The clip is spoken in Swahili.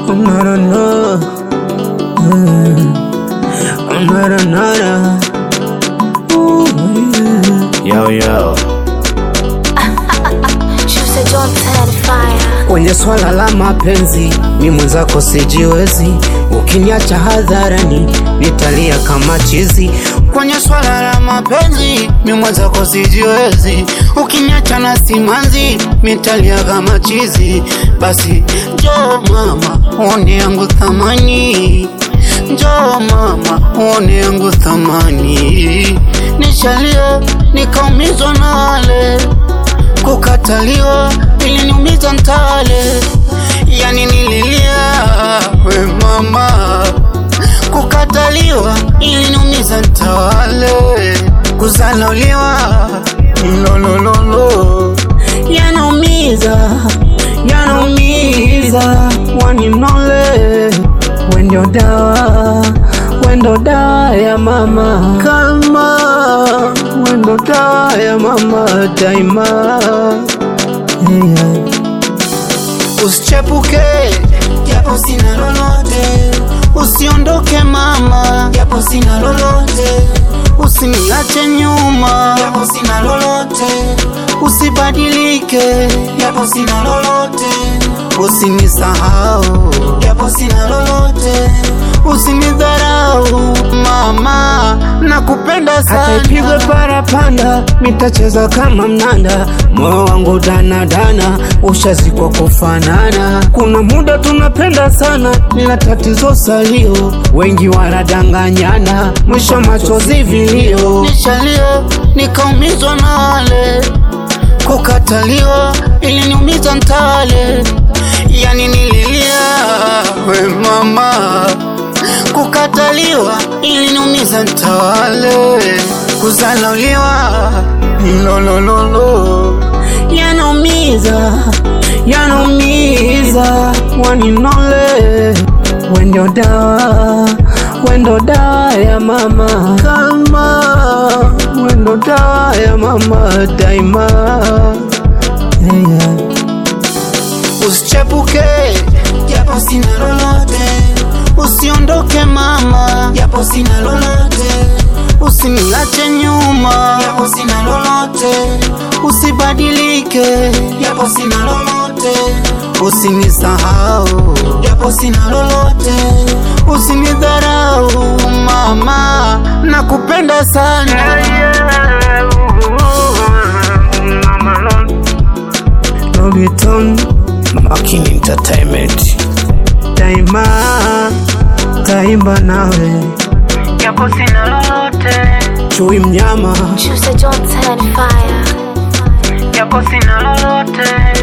Nara nara, Mm. nara nara. Ooh, yeah. Yo yo, Juicy John Ten Fire. kwenye swala la mapenzi mi mwenzako sijiwezi, ukiniacha hadharani nitalia kama chizi. Kwenye swala la mapenzi mi mwenzako sijiwezi, ukiniacha na simanzi nitalia kama chizi. Basi njoo mama, uone yangu thamani Njoo mama, uone yangu thamani. Nishalia nikaumizwa na wale kukataliwa, iliniumiza ntale, yani nililia we mama, kukataliwa iliniumiza ntawale, kuzalauliwa lolololo, yanaumiza yanaumiza, waninole wendo dawa wendo dawa ya mama kalma wendo dawa ya mama daima yeah. Usichepuke japo sina lolote, usiondoke mama japo sina lolote, usiniache nyuma japo sina lolote, usibadilike japo sina lolote, usinisahau japo sina lolote, usinidharau mama, nakupenda sana. Hata ipigwe parapanda, mitacheza kama mnanda, moyo wangu danadana, ushazikwa kufanana. Kuna muda tunapenda sana, nina tatizo salio, wengi wanadanganyana, mwisho machozi vilio. Nishalio nikaumizwa na wale kukataliwa iliniumiza ntale, yani nililia we mama, kukataliwa iliniumiza ntawale, kuzalauliwa lolololo, yanaumiza yanaumiza, waninole wendo dawa wendo dawa ya mama kalma wendo dawa ya mama daima yeah. Usichepuke japo sina lolote, usiondoke mama japo sina lolote, usiniache nyuma japo sina lolote, usibadilike japo sina lolote, usinisahau japo sina lolote, usinidharau mama, nakupenda sana Logiton Makin Entertainment Daima Taimba nawe japo sina lolote, Chui mnyama Juicy John Ten Fire. japo sina lolote,